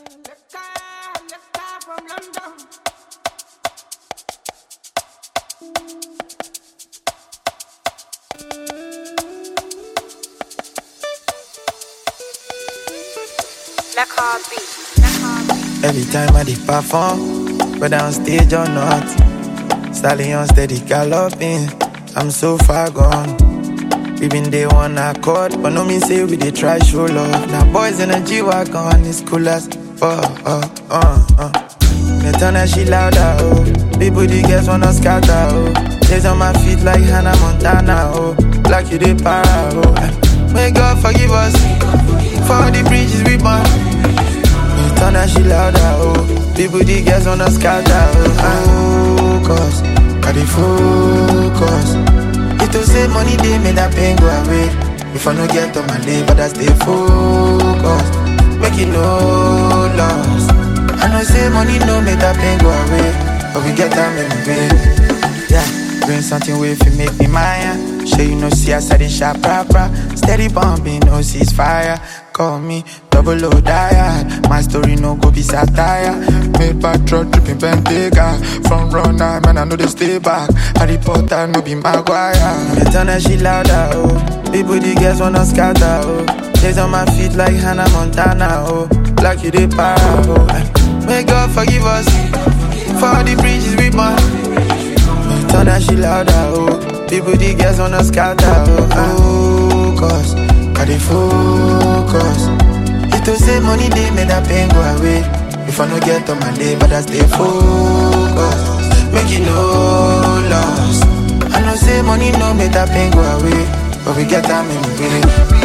from London. Black Heart Beat. Black Heart Beat. Every time I did perform, whether on stage or not, stallion steady galloping. I'm so far gone. We been day one accord, but no mean say we dey try show love. Now boys in a G wagon, it's cool as oh oh uh uh. Me turn that shit louder oh. People the girls wanna scatter oh. Days on my feet like Hannah Montana oh. Like you dey para oh. May God forgive us for the bridges we burn. Me turn that shit louder, oh People, the girls wanna scatter, oh Focus, got the focus It to say money, they made that pain go away If I no get on my day, but I stay focused Make it no loss I know say money no make that pain go away But we get time in the pain Yeah, bring something way if you make me mine Sure you know see us at the shop proper Steady bumping, no ceasefire Call me double O diet My story no go be satire Made by truck dripping Bentayga From runner, man I know they stay back Harry Potter no be Maguire Me turn that shit louder, oh People the girls wanna scatter, oh Days on my feet like Hannah Montana, oh Like you dey para, oh May God forgive us For the bridges we burn Turn that shit louder, oh People, the girls wanna scatter, oh Focus, got the focus It to say money, they made that pain go away If I no get on my day, but I stay focused Make it no loss I know say money no make that pain go away But we get time in the